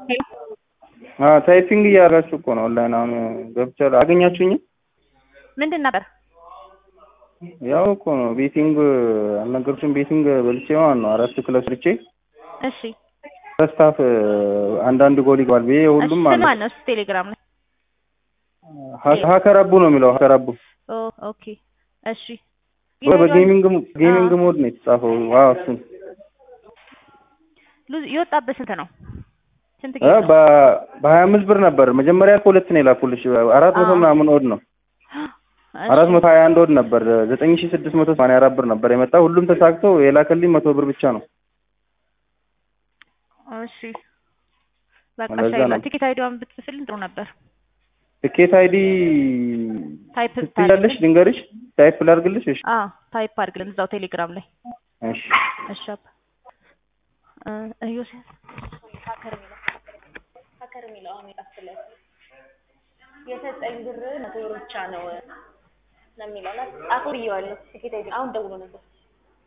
ታይፒንግ እያደረጋችሁ እኮ ነው ኦንላይን አሁን ገብቻለሁ። አገኛችሁኝ? ምንድን ነበር? ያው እኮ ነው ቤቲንግ አልነገርኩሽም? ቤቲንግ በልቼ ማለት ነው አራት ክለብ ስርቼ እሺ ፈስታፍ አንዳንድ ጎል ይገባል ብዬ ሁሉም እሺ፣ ማለት ማን ነው? እስኪ ቴሌግራም ላይ ሀ- ሀከር አቡ ነው የሚለው ሀከር አቡ ኦ ኦኬ እሺ ወይ በጌሚንግ ጌሚንግ ሞድ ነው የተጻፈው። ዋው እሱን ሉዝ የወጣበት ስንት ነው? ስንት እ ጌም ነው? በ- በሀያ አምስት ብር ነበር መጀመሪያ እኮ ሁለት ነው የላኩልሽ አራት መቶ አዎ። ምናምን ወድ ነው እሺ፣ አራት መቶ ሀያ አንድ ወድ ነበር ዘጠኝ ሺ ስድስት መቶ ሰማንያ አራት ብር ነበር የመጣ ሁሉም ተሳክቶ የላከልኝ መቶ ብር ብቻ ነው። እሺ በቃ ለዛ ሻይላ ነው። ቲኬት አይዲዋን ብትጽፍልኝ ጥሩ ነበር። ትኬት አይዲ ታይፕ ትያለሽ ልንገርሽ ታይፕ ላድርግልሽ? እሺ አ ታይፕ አድርግልን እዛው ቴሌግራም ላይ እሺ እሺ አባ እ ዮሴፍ ሀከር የሚለው ሀከር የሚለው አሁን የጣፍለት የሰጠኝ ብር መቶ ብር ብቻ ነው ነው የሚለው እና ጻፈው ብዬዋለሁ። ቲኬት አይዲ አሁን ደውሎ ነበር